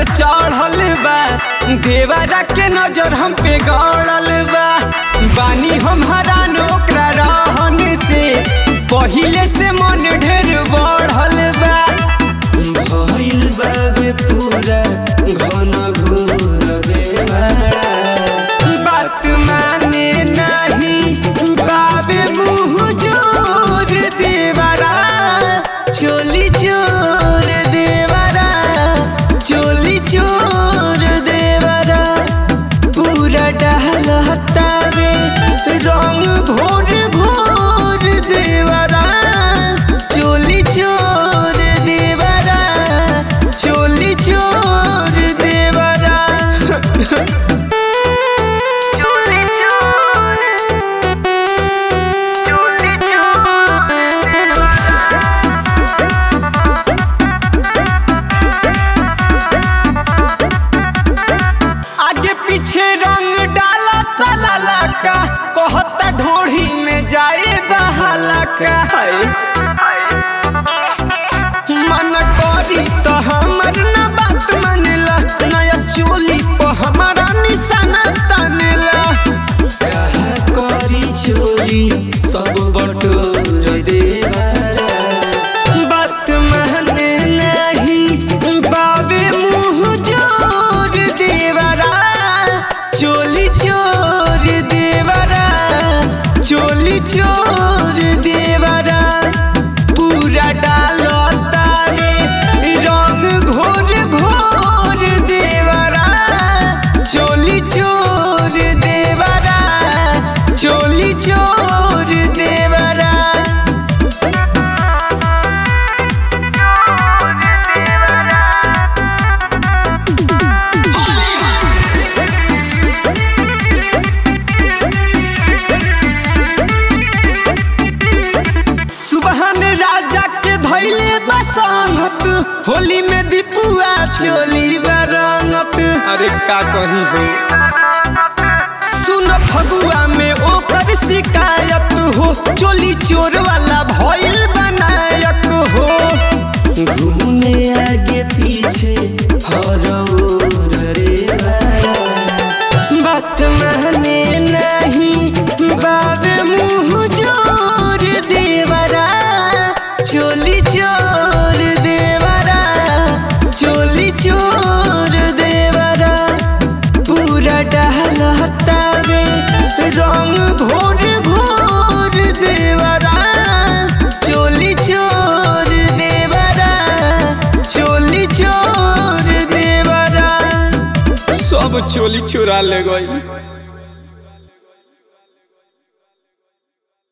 चढ़ल बा देवरा के नजर हम पे गड़ल बा बानी हम हरान ओकरा रहन से पहिले से मन ढेर बढ़ल बा भइल बाबे पूरा घन घोर बेवाड़ा बात माने नहीं बाबे मुँह जोर देवरा चोली चोर देवरा चोली चोर देवरा पूरा डहलतावे रंग घोर घोर देवरा चोली चोर देवरा चोली चोर देवरा चोली चोर चोली चोर आगे पीछे रंग डाला तलाला का कहता ढोढ़ी में जाए दहाला का मन करी तो हमर न बात मानेला नया चोली पर हमारा निशाना तानेला कहा करी चोली सब बटोर देवारा बात माने नहीं बाबे मुँह जोर देवरा चोली चोर देवरा चोली चोर देवरा पूरा डालो तारे रंग घोर घोर देवरा चोली चोर देवरा चोली चोर देवरा सुबहन राजा के धैले बसंगत होली में दीपुआ चोली बरंगत अरे का कही हो सुन फगुआ में ओकर शिकायत हो चोली चोर वाला भइल बनायक हो घूमे आगे पीछे हर ओर रे वारा। बात माने नहीं बाबे मुँह जोर देवरा चोली चोर देवरा चोली चोर देवरा पूरा डहलतावे रंग घोर घोर देवरा चोली चोर देवरा चोली चोर देवरा सब चोली चुरा ले गई